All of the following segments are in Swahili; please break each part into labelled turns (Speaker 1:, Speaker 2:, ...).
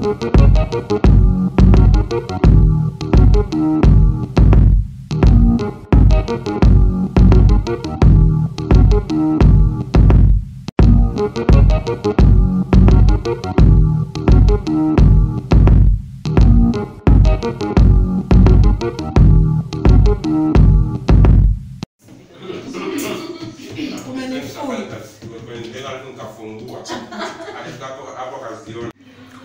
Speaker 1: nikafungua Alifika hapo hapo akaziona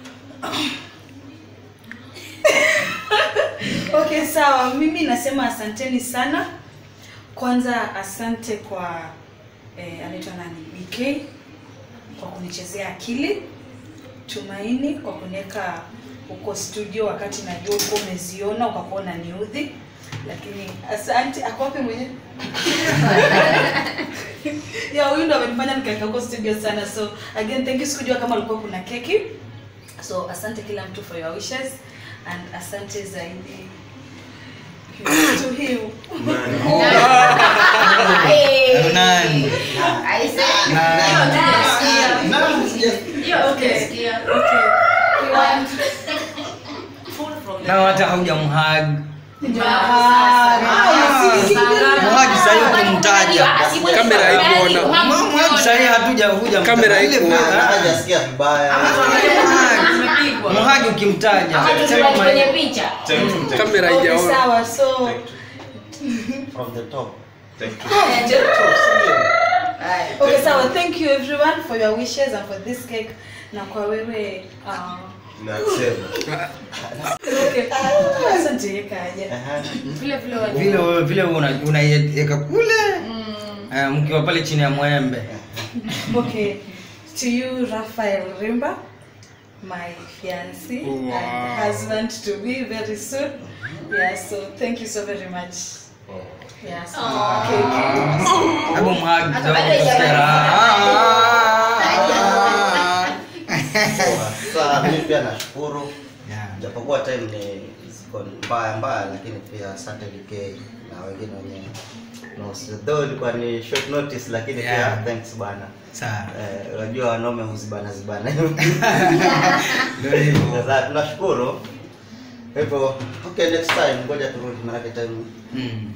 Speaker 2: Okay, sawa. Mimi nasema asanteni sana. Kwanza asante kwa eh, anaitwa nani? BK kwa kunichezea akili. Tumaini kwa kuniweka huko studio wakati najua uko umeziona ukakuwa unaniudhi. Lakini asante ako wapi mwenyewe? ya huyu ndo amenifanya nikaeka huko studio sana. So again thank you sikujua kama alikuwa kuna keki. So asante kila mtu for your wishes and asante zaidi to him.
Speaker 3: Nani?
Speaker 2: Okay. Okay.
Speaker 3: Na hata haujamhag.
Speaker 2: Ah,
Speaker 3: Mhag sasa ukimtaja.
Speaker 4: Kamera haikuona.
Speaker 3: Mhag sasa hatuja huja.
Speaker 4: Kamera
Speaker 3: Ile
Speaker 4: haikuona.
Speaker 3: vile-
Speaker 5: hajasikia vibaya
Speaker 3: Mhag ukimtaja. Sema
Speaker 6: kwenye
Speaker 3: ma-
Speaker 6: picha
Speaker 4: kamera
Speaker 2: Okay,
Speaker 4: haijaona
Speaker 2: sawa. So
Speaker 5: from the top
Speaker 2: okay, sawa. Thank you everyone for your wishes and for this cake. Na kwa wewe uh,
Speaker 5: nasema
Speaker 2: okay. Asante kaja.
Speaker 6: vile vile wali-
Speaker 3: vile wewe- vile wewe una- unaiweka kule eh, mkiwa pale chini ya mwembe.
Speaker 2: Okay. To you, Raphael Rimba, my fiancé
Speaker 4: Wow.
Speaker 2: and husband to be very soon. Yeah, so thank you so very much. Yeah, so cake.
Speaker 3: Hebu mhag
Speaker 6: Hata
Speaker 3: kidogo
Speaker 6: baada ya
Speaker 3: tusikie raha.
Speaker 5: sasa mimi pia nashukuru
Speaker 3: Yeah.
Speaker 5: japokuwa time ni ziko mbaya mbaya lakini pia asante VK na wengine wenye no, though ilikuwa ni short notice lakini
Speaker 3: Yeah.
Speaker 5: pia thanks bana
Speaker 3: Sawa.
Speaker 5: Eh, unajua wanaume huzibana zibana
Speaker 3: Ndio hivyo.
Speaker 5: sasa tunashukuru hivyo okay next time ngoja turudi maanake time
Speaker 3: Mm.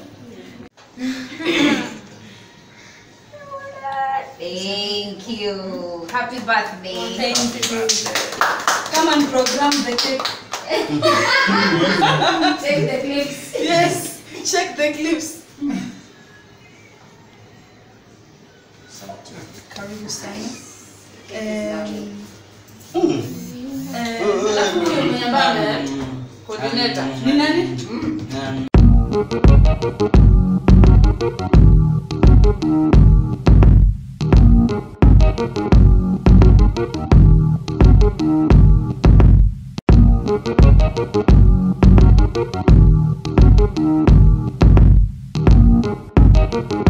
Speaker 6: thank you happy birthday
Speaker 2: Come and program the cake.
Speaker 6: take the clips
Speaker 2: Yes, check the clips. Karibu sana. Um, eh,
Speaker 6: alafu huyo mwenye ambaye coordinator
Speaker 2: ni nani?
Speaker 3: Mm.
Speaker 7: Thank